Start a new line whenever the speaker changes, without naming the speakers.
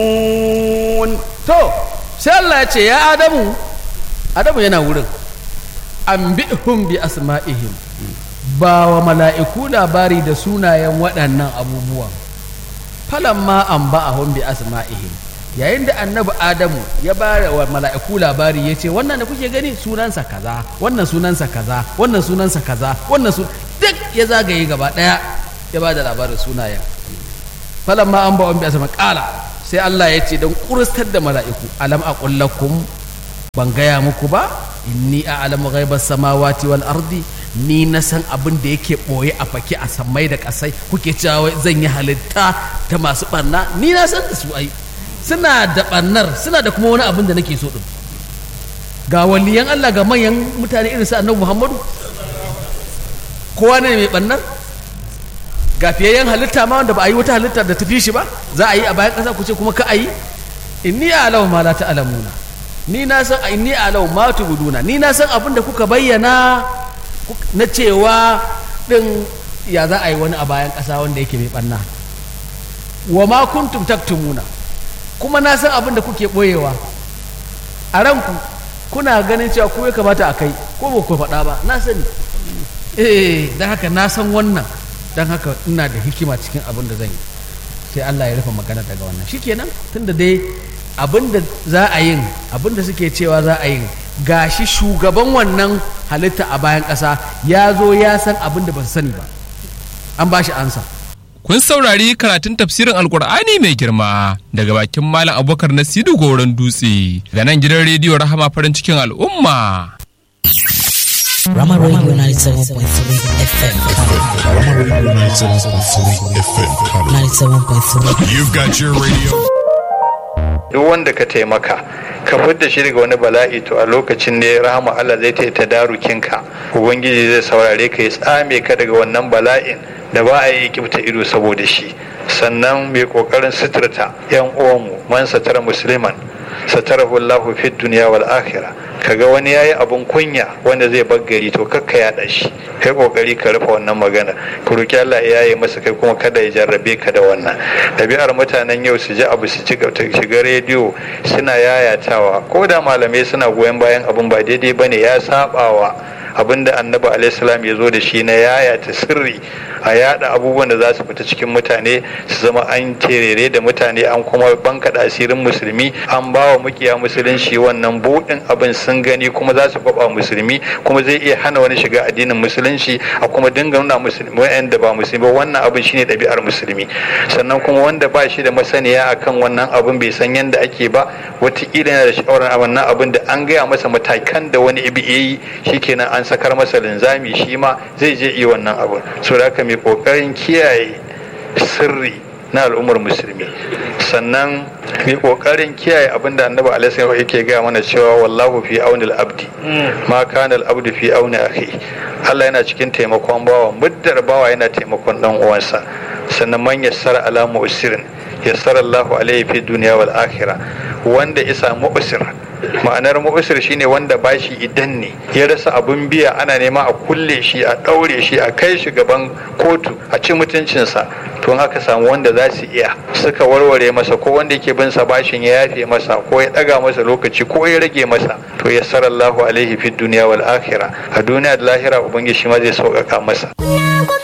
to sai Allah ya ce ya adamu adamu yana wurin an bi'hum bi asma'ihim ba wa mala'iku labari da sunayen waɗannan abubuwan falamma an ba'ahum bi asma'ihim yayin da annabi adamu ya ba wa mala'iku labari ya ce wannan da kuke gani sunansa kaza wannan sunansa kaza wannan sunansa kaza wannan su duk ya zagaye gaba ɗaya ya ba da labarin sunayen falamma an ba'ahum bi asma'ihim ƙala sai Allah ya ce don kurustar da mala'iku alam a kullakum ban gaya muku ba inni a alamu ghaibar samawati wal ardi ni na san abin da yake ɓoye a fake a sammai da ƙasai kuke cewa zan yi halitta ta masu ɓarna ni na san da su ai suna da ɓarnar suna da kuma wani abin da nake so ɗin ga waliyan Allah ga manyan mutane irin su annabi Muhammadu kowa ne mai ɓarnar ga fiyayyen halitta ma wanda ba a yi wata halitta da tafi shi ba za a yi a bayan ƙasa ku ce kuma ka a yi inni a'lamu ma la ta'lamuna ni na san inni a'lamu ma tubuduna ni na san abin da kuka bayyana na cewa din ya za a yi wani a bayan ƙasa wanda yake mai ɓanna wa ma kuntum taktumuna kuma na san abin da kuke ɓoyewa a ranku kuna ganin cewa ku ya kamata a kai ko ba ku faɗa ba na sani eh don haka na san wannan don haka ina da hikima cikin abin da zan yi sai Allah ya rufe magana daga wannan shikenan tunda dai abin da za a yin abin da suke cewa za a yin gashi shugaban wannan halitta a bayan ƙasa ya zo ya san abin da ba su sani ba an ba shi ansa
Kun saurari karatun tafsirin Alkur'ani mai girma daga bakin Malam Abubakar Nasiru Goron Dutse ga nan gidan rediyo Rahama farin cikin al'umma.
Rama Radio 97.3 FM.
Rama Radio 97.3 FM.
97.3.
You've got your radio.
duk wanda ka taimaka ka fidda shi daga wani bala'i to a lokacin ne rahama Allah zai ta ta darukinka ubangiji zai saurare ka ya tsame ka daga wannan bala'in da ba a yi kibta ido saboda shi sannan mai kokarin suturta yan uwanmu man satara musliman satarahu Allahu fid dunya wal akhirah kaga wani yayi abun kunya wanda zai baggari to kakka yaɗa shi kai kokari ka rufe wannan magana ku roki Allah ya yaye masa kai kuma kada ya jarrabe ka da wannan ɗabi'ar mutanen yau su ji abu su ci shiga rediyo suna yayatawa ko da malamai suna goyon bayan abun ba daidai bane ya sabawa abinda annabi alaihissalam ya zo da shi na yayata sirri a yada abubuwan da za su fita cikin mutane su zama an terere da mutane an kuma bankaɗa asirin musulmi an ba wa mukiya musulunci wannan buɗin abin sun gani kuma za su kwaba musulmi kuma zai iya hana wani shiga addinin musulunci a kuma dinga nuna musulmi wa'anda ba musulmi ba wannan abin shine ɗabi'ar musulmi sannan kuma wanda ba shi da masaniya akan wannan abin bai san yadda ake ba wataƙila yana da shawarar wannan abin da an gaya masa matakan da wani ibi yi shikenan an sakar masa linzami shi ma zai je iya wannan abin so da haka mai kokarin kiyaye sirri na al'ummar musulmi sannan mai kokarin kiyaye abin da annabi alaihi yake gaya mana cewa wallahu fi auni abdi ma kana al-abdu fi auni akhi Allah yana cikin taimakon bawa muddar bawa yana taimakon dan uwansa sannan man yassara ala mu'sirin yassara Allahu alaihi fi dunya wal akhirah wanda isa mu'sir ma'anar mu'sir shine wanda bashi idan ne ya rasa abun biya ana nema a kulle shi a daure shi a kai shi gaban kotu a ci mutuncinsa to haka samu wanda za su iya suka warware masa ko wanda yake bin sa bashin ya yafe masa ko ya daga masa lokaci ko ya rage masa to yassara Allahu alaihi fi dunya wal akhirah a duniya da lahira ubangiji shi ma zai sauƙaƙa masa